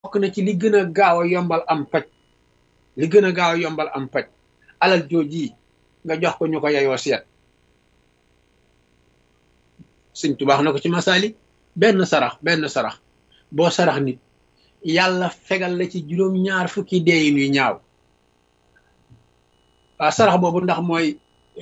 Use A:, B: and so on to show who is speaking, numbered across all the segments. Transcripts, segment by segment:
A: bokk na ci li gën a gaaw a yombal am paj li gën a gaaw a yombal am paj alal jooji nga jox ko ñu ko yeyoo seet sëñ tubaax na ko ci masaali benn sarax benn sarax boo sarax nit yàlla fegal la ci juróom ñaar fukki deeyin yu ñaaw waaw sarax boobu ndax mooy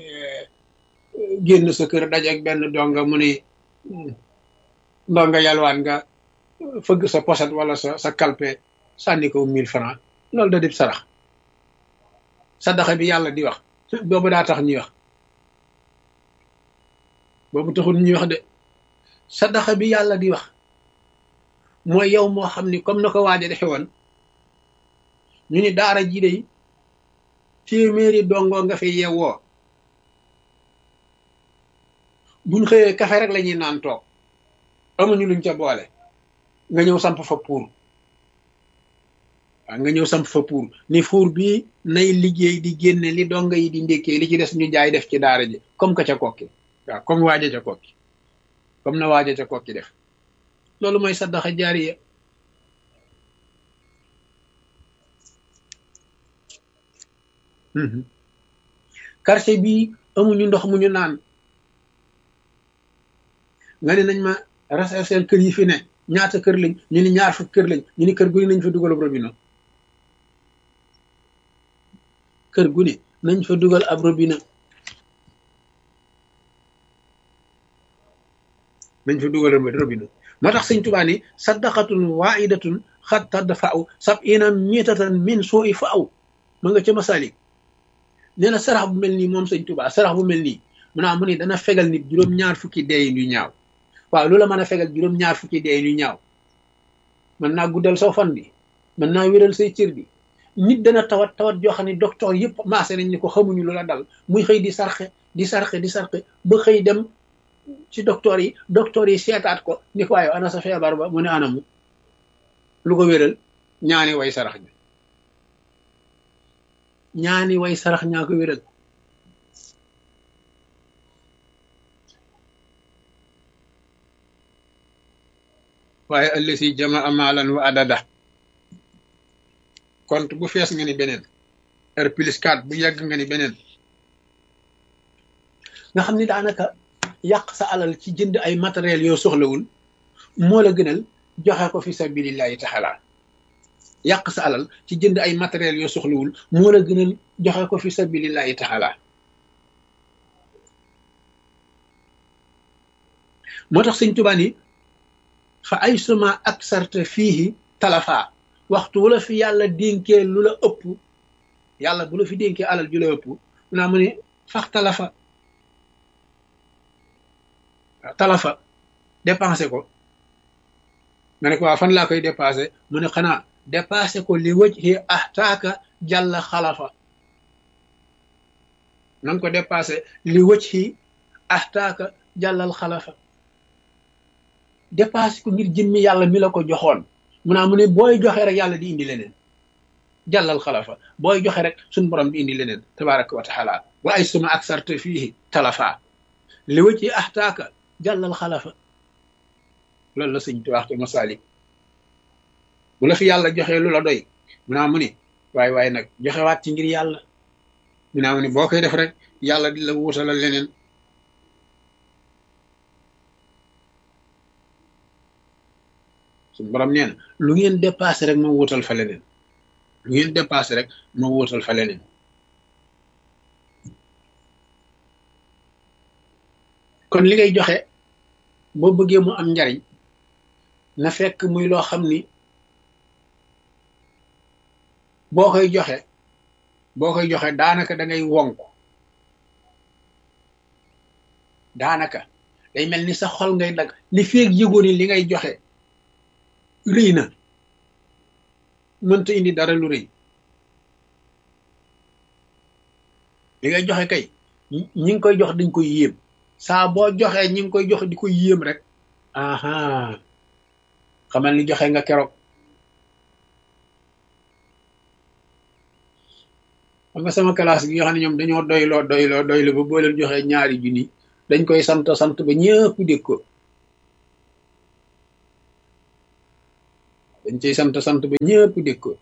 A: génn sa kër dajeeg benn donga mu ne ndonga yalwaan nga fëgg sa poset wala sa sa kalpe sànni ko mille francs loolu da dib sarax sadaxa bi yàlla di wax boobu daa tax ñuy wax boobu taxul ñuy wax de sadaxa bi yàlla di wax mooy yow moo xam ni comme na ko waaja defe woon ñu ni daara ji de téeméeri dongoo nga fi yeewoo buñ xëyee kafe rek la ñuy naan toog amuñu luñ ca boole nga ñëw samp fa pour waaw nga ñëw samp fa pour ni fuur bi nay liggéey di génne li donga yi di ndékkee li ci des ñu jaay def ci daara ji comme que ca kokki waaw comme waaja ca kokki comme na waaja ca kokki def loolu mooy saddaxa jaariya quartier bii amuñu ndox mu ñu naan nga ne nañ ma rechercher kër yi fi ne ñaata kër lañ ñu ni ñaar fukk kër lañ ñu ni kër gu ne nañ fa dugal ab robinet kër gu ne nañ fa dugal ab robinet nañ fa dugal ab robinet moo tax sëñ Tuubaa ni saddaqatun waidatun xat tadd fa aw sab ina mitatan min soo i fa aw ma nga ca masalik nee na sarax bu mel nii moom sëñ Tuubaa sarax bu mel nii mu naa mu ni dana fegal nit juróom-ñaar fukki deeyin yu ñaaw waaw lu la mën a fegal juróom-ñaar fukki deeyin yu ñaaw mën naa guddal soo fan bi mën naa wéral say cër bi nit dana tawat tawat joo xam ne docteur yëpp maase nañ ni ko xamuñu lu la dal muy xëy di sarxe di sarxe di sarxe ba xëy dem ci docteur yi docteur yi seetaat ko ni ko waaye ana sa feebar ba mu ne anamu lu ko wéral ñaani way sarax ñi ñaani way sarax ñaa ko wéral waaye ëllësi jamaa maalan wa adada compte bu fees nga ni beneen r plus 4 bu yàgg nga ni beneen nga xam ni daanaka yàq sa alal ci jënd ay matériel yoo soxlawul moo la gënal joxe ko fi sabilillahi taala yàq sa alal ci jënd ay matériel yoo soxlawul moo la gënal joxe ko fi sabilillahi taala moo tax sëñ Tuubaa ni fa ay suma ak sarte fiihi talafa waxtu wala fi yàlla dénkee lu la ëpp yàlla bu la fi dénkee alal ju la ëpp mu naa mu ne fax talafa talafa dépensé ko nga ne ko waa fan laa koy dépassé mu ne xanaa dépassé ko li wëj xi ahtaaka jàll xalafa na nga ko dépassé li wëj xi ahtaaka jàllal xalafa dépassé ko ngir jëmmi yàlla mi la ko joxoon mu naa mu ne booy joxe rek yàlla di indi leneen jàllal xalafa booy joxe rek suñ borom di indi leneen tabaraka wa taala wa ay suma ak sarte fii talafa li wëj xi ahtaaka jàllal xalafa loolu la sëñ tu waxtu masalik bu la fi yàlla joxee lu la doy mu naa mu ni waaye waaye nag joxe waat ci ngir yàlla mu naa mu ni boo koy def rek yàlla di la wuutalal leneen suñ borom nee na lu ngeen dépassé rek ma wuutal fa leneen lu ngeen dépassé rek ma wuutal fa leneen kon li ngay joxe boo bëggee mu am njariñ na fekk muy loo xam ni boo koy joxe boo koy joxe daanaka da ngay wonk daanaka day mel ni sa xol ngay dag li feeg yëgoo ni li ngay joxe rëy na mënta indi dara lu rëy li ngay joxe kay ñi ngi koy jox dañ koy yéem saa boo joxee ñi ngi koy jox di ko yéem rek aha xamal ni joxe nga keroog xam nga sama classe gi nga xam ne ñoom dañoo doyloo doyloo doyloo ba boo leen joxee ñaari junni dañ koy sant sant ba ñëpp dégg ko dañ cay sant sant ba ñëpp dégg ko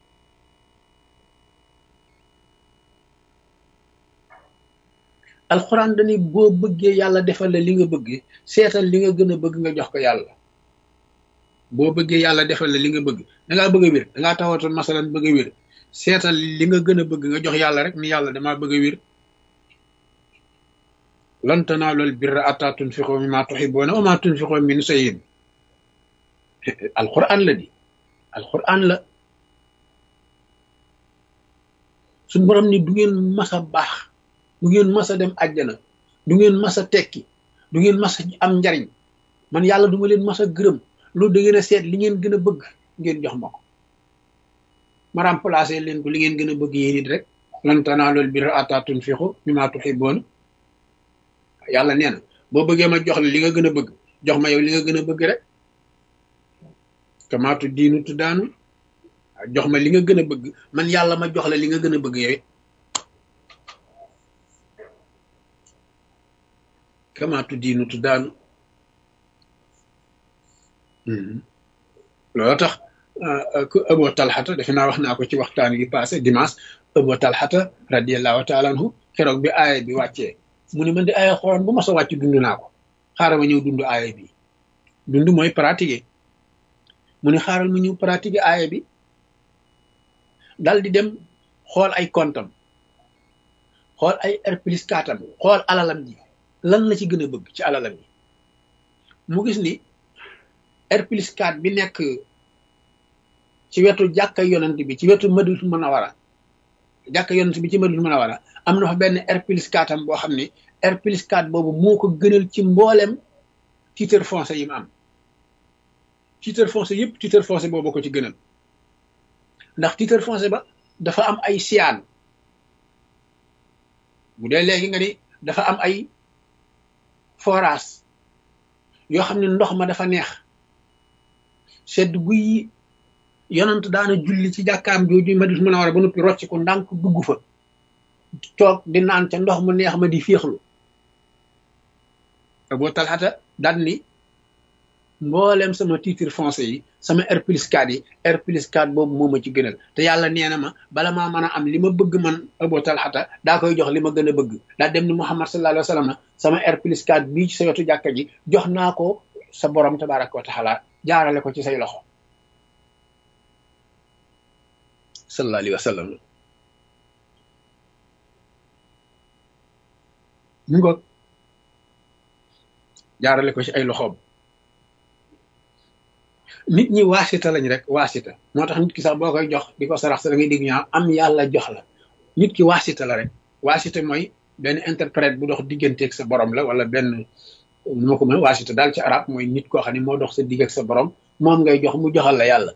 A: alxuraan dañuy boo bëggee yàlla defal la li nga bëgg seetal li nga gën a bëgg nga jox ko yàlla boo bëggee yàlla defal la li nga bëgg dangaa bëgg a wér dangaa tawatoon masalan bëgg a wér seetal li nga gën a bëgg nga jox yàlla rek ni yàlla damaa bëgg a wér lan tanaalul birra hattaa tunfiqu mimmaa tuhibbuuna wa maa tunfiqu min shay'in alquran la di alquran la suñ borom ni du ngeen mas a baax du ngeen mas a dem àjjana du ngeen mas a tekki du ngeen mas a am njariñ man yàlla du ma leen mas a gërëm loolu da ngeen a seet li ngeen gën a bëgg ngeen jox ma ko ma remplacé leen ko li ngeen gën a bëgg yéen it rek lan tanaalul birra hattaa tunfiqu mimmaa tuhibbuuna yàlla nee na boo bëggee ma jox la li nga gën a bëgg jox ma yow li nga gën a bëgg rek kamaatu diinu tu daanu jox ma li nga gën a bëgg man yàlla ma jox la li nga gën a bëgg yow it kamaatu diinu tu daanu loolu tax ku Abu Talxata defe naa wax naa ko ci waxtaan gi passé dimanche Abu Talxata radiallahu taala anhu keroog bi aaya bi wàccee mu ne man di aaya xoron bu ma sa wàcc dund naa ko xaaral ma ñëw dund aaya bi dund mooy pratiquer mu ne xaaral ma ñëw pratiquer aaya bi dal di dem xool ay kontam xool ay R plus katam xool alalam ji lan la ci gën a bëgg ci alalam ji mu gis ni R plus 4 bi nekk ci wetu jàkka yonent bi ci wetu Madinatul Munawwara jàkka yonent bi ci Madinatul Munawwara am na fa benn R plus 4 am boo xam ne R plus 4 boobu moo ko gënal ci mboolem titre foncier yi mu am titre foncier yëpp titre foncier boobu ko ci gënal ndax titre foncier ba dafa am ay siyaan bu dee léegi nga ni dafa am ay forage yoo xam ne ndox ma dafa neex sedd guy yonant daana julli ci jàkkaam jooju Madinatul Munawwara ba noppi rocc ko ndànk dugg fa toog di naan ca ndox mu neex ma di féexlu Abu Talhata daan ni mboolem sama titre foncier yi sama R plus 4 yi R plus 4 boobu moo ma ci gënal te yàlla nee na ma bala maa mën a am li ma bëgg man Abu Talhata daa koy jox li ma gën a bëgg daa dem ni Muhammad sallallahu alayhi wa sallam sama R plus 4 bii ci sa wetu jàkka ji jox naa ko sa borom tabaraka wa taala jaarale ko ci say loxo sallallahu alayhi wa sallam mu ngoog jaarale ko ci ay loxoom nit ñi waasita lañ rek waasita moo tax nit ki sax boo koy jox di ko sarax sa da ngay dégg ñaa am yàlla jox la nit ki waasita la rek waasita mooy benn interprète bu dox digganteeg sa borom la wala benn nu ma ko mën waasita daal ci arab mooy nit koo xam ne moo dox sa digg ak sa borom moom ngay jox mu joxal la yàlla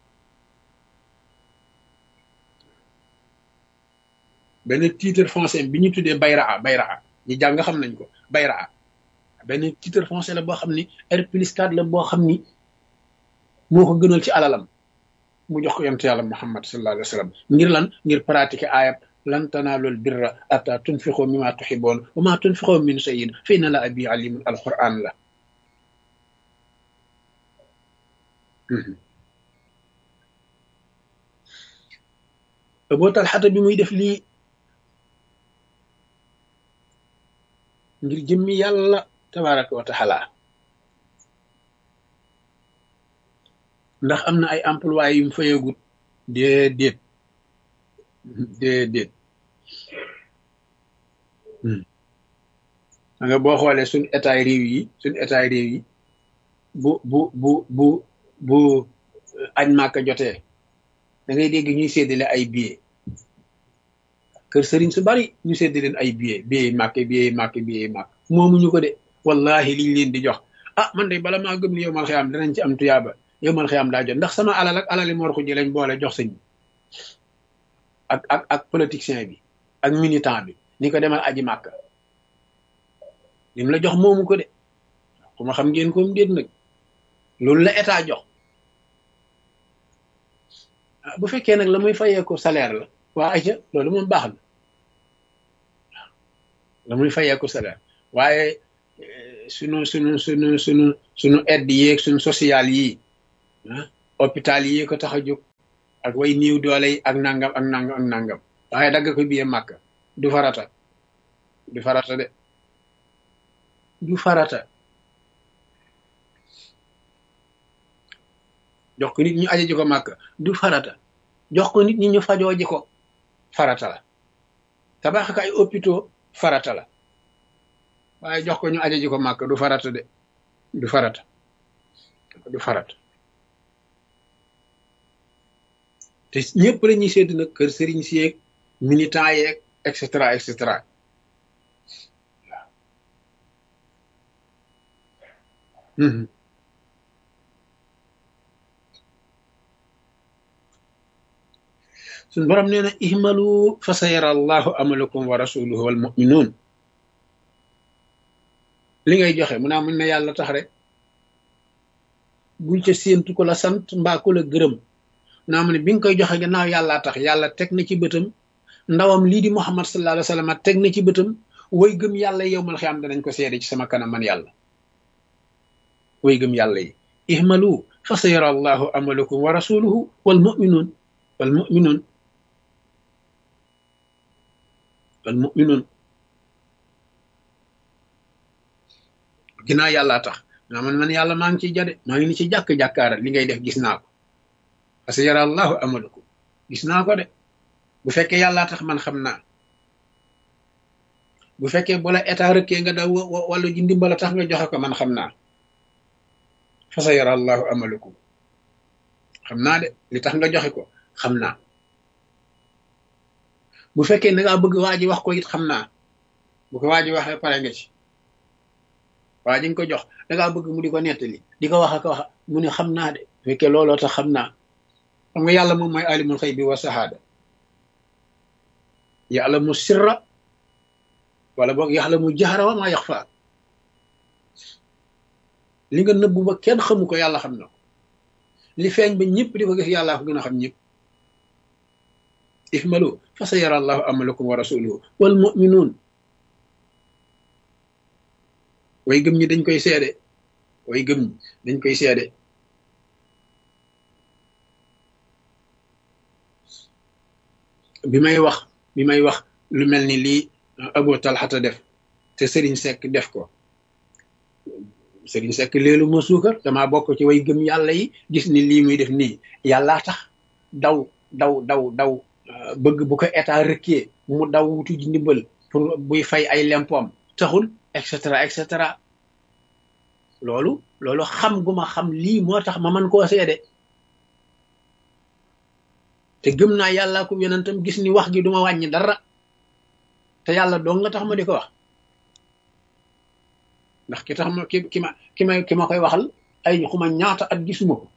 A: benn titre foncier bi ñu tuddee bayraa bayraa ñi jàng xam nañ ko bayraa benn titre foncier la boo xam ni R plus 4 la boo xam ni moo ko gënal ci alalam mu jox ko yonent yàlla muhammad sallallahu alayhi wa sallam ngir lan ngir pratiquer ayab lan tanaalul birra ata tunfiqu mimma tuhibbun wa ma tunfiqu min shay'in fa inna la abi alimun alquran la Abu Talhata bi muy def lii ngir jëmmi yàlla tabaraka wa taala ndax am na ay employé yu mu fayagut déedéet déedéet nga boo xoolee suñ état réew yi suñ état réew yi bu bu bu bu bu añ màkka jotee da ngay dégg ñuy séddale ay billets kër sëriñ su bari ñu séddale leen ay billets billets màkk billets màkk billets màkk moomuñu ko de wallahi liñ leen di jox ah man de bala maa gëm ni yow mal xiyaam danañ ci am tuyaaba yow mal xiyaam daa jot ndax sama alal ak alali mor ko ji lañ boole jox sëñ bi ak ak ak politicien bi ak militant bi ni ko demal aji màkk lim la jox moomu ko de ku ma xam ngeen ko mu déet nag loolu la état jox bu fekkee nag la muy fayee ko salaire la waa aja loolu moom baax na la muy fayee ko salaire waaye sunu sunu sunu sunu sunu aide yeeg sunu social yii ah hôpital yi ko tax a jóg ak way niiw doole yi ak nangam ak nangam ak nangam waaye dagg ko biye màkk du farata du farata de du farata jox ko nit ñu aje ji ko màkk du farata jox ko nit ñi ñu fajoo ji ko farata la tabax ak ay hôpitaux farata la waaye jox ko ñu aje ji ko màkk du farata de du farata du farata te ñëpp la ñuy sédd nag kër sëriñ si yeeg militant yeeg et cetera et cetera waaw suñ borom nee na ihmalu fa sa yara allahu amalakum wa rasuluhu wal muminuun li ngay joxe mu naa mën na yàlla tax rek bul ca séentu ko la sant mbaa ko la gërëm naa mu ne bi nga koy joxe gannaaw yàllaa tax yàlla teg na ci bëtam ndawam lii di muhammad sallallahu alayhi wa sallam teg na ci bëtam way gëm yàlla yow mal xiyaam danañ ko seede ci sama kanam man yàlla way gëm yàlla yi ihmalu fa sa yara allahu amalakum wa rasuluhu wal muminuun wal muminuun wal muminuun ginnaaw yàllaa tax naa man man yàlla maa ngi ciy jade maa ngi ni ci jàkk-jàkkaara li ngay def gis naa ko parce que yara allahu amalakum gis naa ko de bu fekkee yàllaa tax man xam naa bu fekkee bu la état rëkkee nga daw wala ji ndimbala tax nga joxe ko man xam naa fa sa yara allahu amalakum xam naa de li tax nga joxe ko xam naa bu fekkee da ngaa bëgg waa ji wax ko it xam naa bu ko waa ji waxee pare nga ci waa ji nga ko jox da ngaa bëgg mu di ko nettali di ko wax ak wax mu ne xam naa de bu fekkee looloo tax xam naa xam nga yàlla moom mooy alimul xëy bi wa sahaada yàlla mu sirra wala boog yàlla mu jaxara wa maa yax faa li nga nëbbu ba kenn xamu ko yàlla xam na ko li feeñ ba ñëpp di ko gis yàllaa ko gën a xam ñëpp ihmalu fa sa yara allahu amalakum wa rasuluhu wal muminuun way gëm ñi dañ koy seede way gëm ñi dañ koy seede bi may wax bi may wax lu mel ni lii Abu Talxata def te Serigne Seck def ko Serigne Seck léelu ma suukar damaa bokk ci way gëm yàlla yi gis ni lii muy def nii yàllaa tax daw daw daw daw bëgg bu ko état rëkkee mu daw wutu ji ndimbal pour buy fay ay lempoom taxul et cetera et cetera loolu loolu xam gu ma xam lii moo tax ma mën koo seede te gëm naa yàlla ko yonentam gis ni wax gi duma wàññi dara te yàlla dong nga tax ma di ko wax ndax ki tax ma ki ki ma ki ma ki ma koy waxal ay xuma ñaata at gisuma ko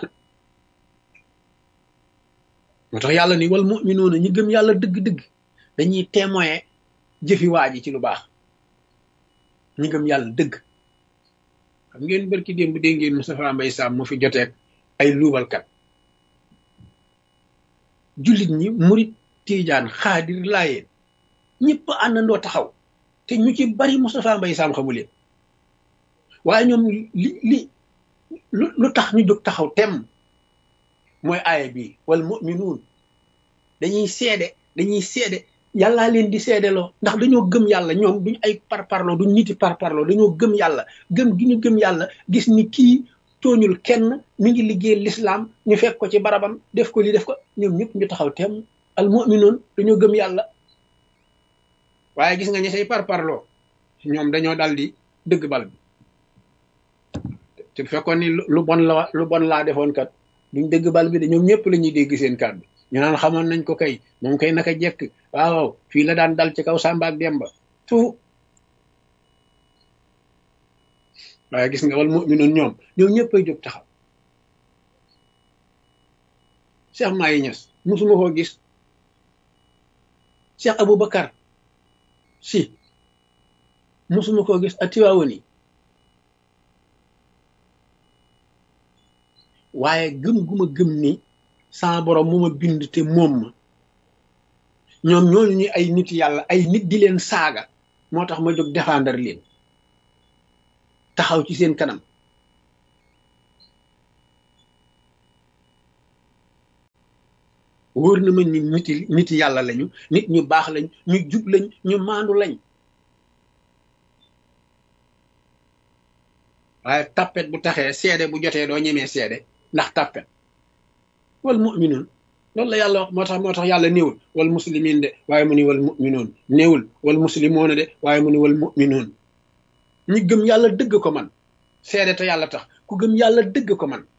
A: moo tax yàlla ni wal muminuuna ñi gëm yàlla dëgg-dëgg dañuy témoin jëfi waa ji ci lu baax ñi gëm yàlla dëgg xam ngeen barki démb dégg ngeen Moustapha Mbaye Sam mu fi joteeg ay luubalkat jullit ñi murit tiijaan xaadir laayeen ñëpp àndandoo taxaw te ñu ci bari Moustapha Mbaye Sam xamu leen waaye ñoom li li lu tax ñu jóg taxaw tem mooy aaya bi wal muminuun dañuy seede dañuy seede yàllaa leen di seedeloo ndax dañoo gëm yàlla ñoom duñ ay parparloo duñ niti parparloo dañoo gëm yàlla gëm gi ñu gëm yàlla gis ni kii tooñul kenn mi ngi liggéey lislaam ñu fekk ko ci barabam def ko li def ko ñoom ñëpp ñu taxaw teem al muminuun dañoo gëm yàlla waaye gis nga ñi say parparloo ñoom dañoo dal di dëgg bal bi te bu fekkoon ni lu bon la lu bon laa defoon kat duñ dëgg bal bi de ñoom ñëpp la ñuy dégg seen kàddu ñu naan xamoon nañ ko kay moom kay naka jekk waaw fii la daan dal ci kaw Samba ak Demba tu waaye gis nga wal mu'minoon ñoom ñoom ñëpp ay jóg taxaw Cheikh Mahi Niass musuma koo gis Cheikh Aboubacar si musuma koo gis ak Tiwaawan yi waaye gëm gu ma gëm ni sama borom mu ma bind te moom ma ñoom ñooñu ñu ay nit yàlla ay nit di leen saaga moo tax ma jóg défendre leen taxaw ci seen kanam wóor na ma ni niti niti yàlla lañu nit ñu baax lañ ñu jub lañ ñu maandu lañ waaye tappet bu taxee seede bu jotee doo ñemee seede ndax tappet wal muminuun loolu la yàlla wax moo tax moo tax yàlla néewul wal muslimin de waaye mu ni wal muminuun néewul wal muslimoona de waaye mu ni wal muminuun ñi gëm yàlla dëgg ko man seede te yàlla tax ku gëm yàlla dëgg ko man